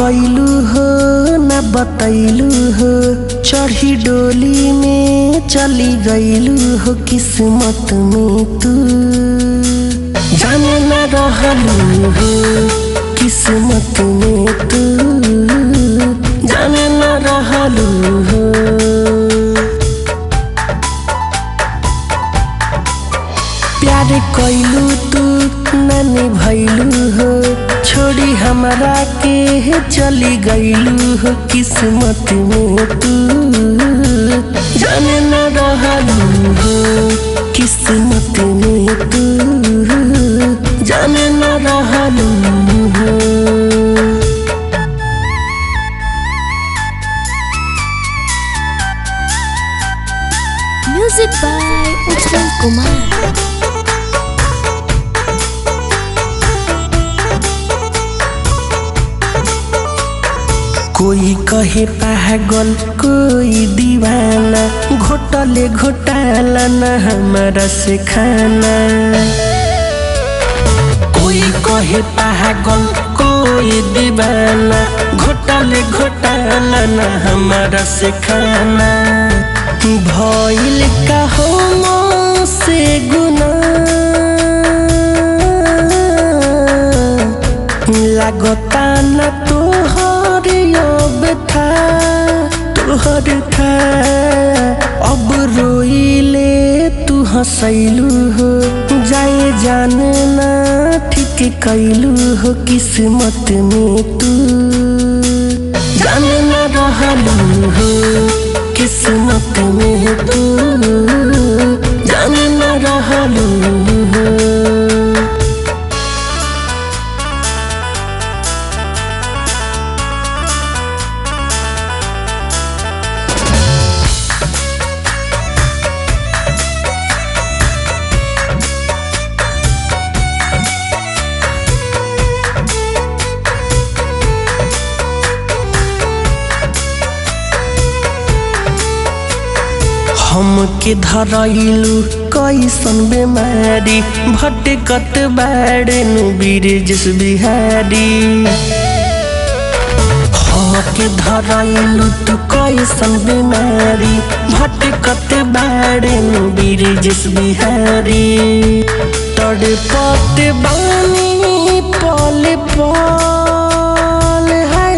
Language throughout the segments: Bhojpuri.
कैलू हो न बतैलू हो चढ़ी डोली में चली गईलू हो किस्मत में तू जाने न रहलू हो किस्मत में तू जाने न रहलू हो प्यार कैलू तू नानी भैलू हो छोड़ी हमरा के चली गईलू हो किस्मत में तू जाने न रहलू हो किस्मत में तू जाने न रहलू हो Music by Ujjwal Kumar. कोई कहे पागल कोई दीवाना घोटले घोटाला न हमारा से खाना कोई कहे पागल कोई दीवाना घोटले घोटाला न हमारा से खाना भइल का हो से गुना लागता न तोहर अब था तोहर था अब रोइले तू हंसैलू हो जाए जाने ना ठीक कैलू हो किस्मत में तू जाने न रहलू हो किस्मत में तू जाने न रहलू हो हमके धरैलू कैसन बेमारी भटकत बाड़े नु बीरजस बिहारी हमके धरैलू तू कैसन बेमारी भटकत बाड़े नु बीरजस बिहारी तड़पत बानी पल पल है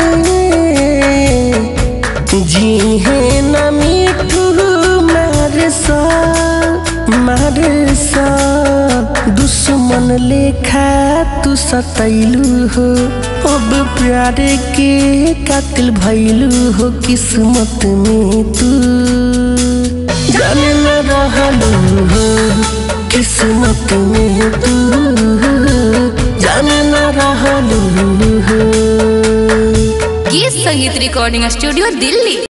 जी है न मिठू मारसा मारसा दुश्मन लेखा तू सतैलू हो अब प्यार के कातिल भैलू हो किस्मत में तू जाने न रहलू हो किस्मत में तू जाने न रहलू हो गीत संगीत रिकॉर्डिंग स्टूडियो दिल्ली